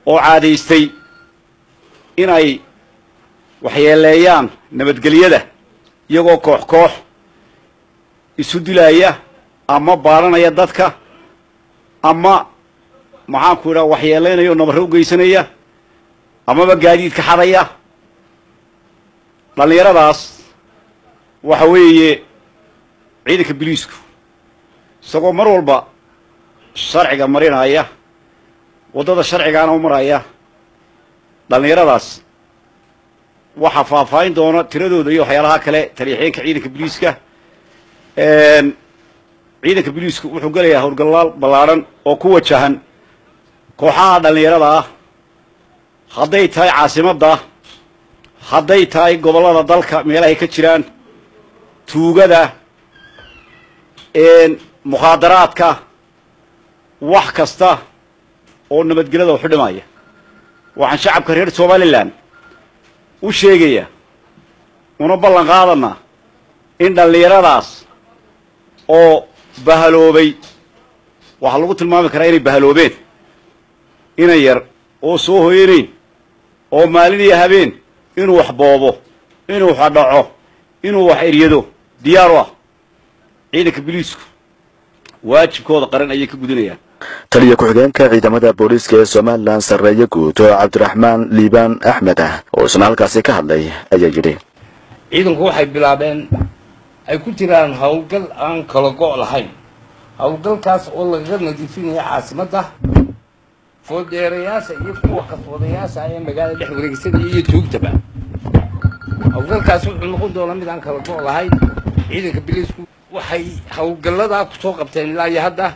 oo caadaystay inay waxyeeleeyaan nabadgelyada iyagoo koox koox isu dilaya ama baaranaya dadka ama maxaanku idhaha waxyeelaynaya oo nabarro u geysanaya amaba gaadiidka xadaya dhallinyaradaas waxa weeye ciidanka biliisku isagoo mar walba sharciga marinaya waddada sharcigaana u maraya dhallinyaradaas waxaa faahfaahin doona tiradooda iyo waxyaalaha kale taliixeenka ciidanka biliiska ciidanka biliisku wuxuu gelayaa howlgallaal ballaadhan oo ku wajahan kooxaha dhallinyarada ah hadday tahay caasimadda hadday tahay gobollada dalka meelahay ka jiraan tuugada mukhaadaraadka wax kasta oo nabadgelyada waxu dhimaya waxaan shacabka reer somalilan u sheegayaa una ballan qaadanaa in dhallinyaradaas oo bahaloobay waxaa lagu tilmaami karaa inay bahaloobeen inan yar oo soo hoyanayn oo maalin iyo habeen inuu wax boobo inuu wax dhaco inuu wax eryado diyaar u ah ciidanka biliisku waajibkooda qaran ayay ka gudinayaan taliya ku-xigeenka ciidamada booliiska ee somalilan sarreeye guud oo cabdiraxmaan liibaan axmed ah oo isna halkaasi ka hadlay ayaa yidhi ciidanku waxay bilaabeen ay ku jiraan howlgal aan kala go' lahayn howlgalkaas oo lagaga nadiifinaya caasimadda fooldeerayaasha iyo kuwa kaswadayaasha ee magaalada dhex wareegsanaya iyo tuugtaba howlgalkaas wuxuu noqon doonaa mid aan kala go' lahayn ciidanka biliisku waxay howlgalladaa kusoo qabteen ilaa iyo hadda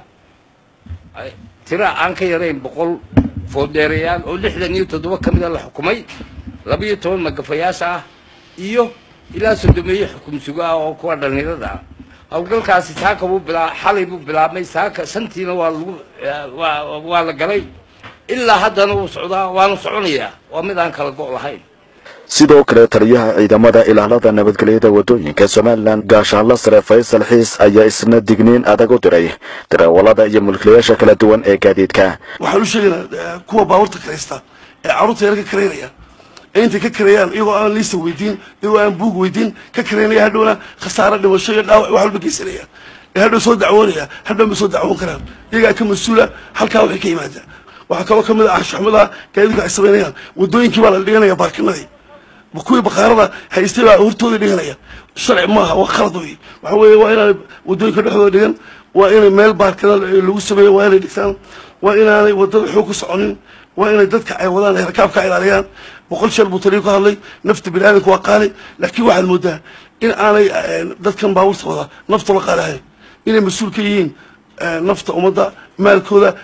tira aan ka yarayn boqol fooldeerayaal oo lixdan iyo toddoba ka mida la xukumay laba iyo toban magafayaasha ah iyo ilaa sodomeeye xukum sugo ah oo kuwa dhallinyarada ah howlgalkaasi saaka buu bilaa xalay buu bilaabmay saaka shantiina waa lagu waa waa la galay ilaa haddana wuu socdaa waanu soconayaa waa mid aan kala go' lahayn sidoo kale taliyaha ciidamada ilaalada nabadgelyada waddooyinka somalilan gaashaanla sare faysal xiis ayaa isna digniin adag u diray darawallada iyo mulkiilayaasha kala duwan ee gaadiidka waxaan u sheegaynaa kuwa baabuurta karaysta ee carruurta yar ka karaynaya ee intay ka karayaan iyagoo aan liista weydiin iyagoo aan buug weydiin ka karaynaya hadhowna khasaaro dhimasho iyo dhaawac wax walba geysanaya ee hadhow soo dacwoonaya hadhow ma soo dacwoon karaan iyagaa ka mas-uula halkaa waxay ka yimaada waxaa kaloo ka mid ah anshaxumada gaadiidku ay samaynayaan waddooyinkii baa la dhiganaya baarkinadii kuwii bakaarada haystay baa hortooda dhiganaya sharci maaha waa khalad wey waxa weeye waa inaanay waddooyinka dhexdooda dhigan waa inay meel baarkada lagu sameeyo waa inay dhigtaan waa inaanay waddada xoog ku soconin waa inay dadka ay wadaan ay rakaabka ilaaliyaan boqol jeer buu taliyo ka hadlay nafta bini aadamka waa qaali laakiin waxaad moodaa in aanay dadkan baabuurta wada naftooda qaali ahayn inay mas-uul ka yihiin nafta ummadda maalkooda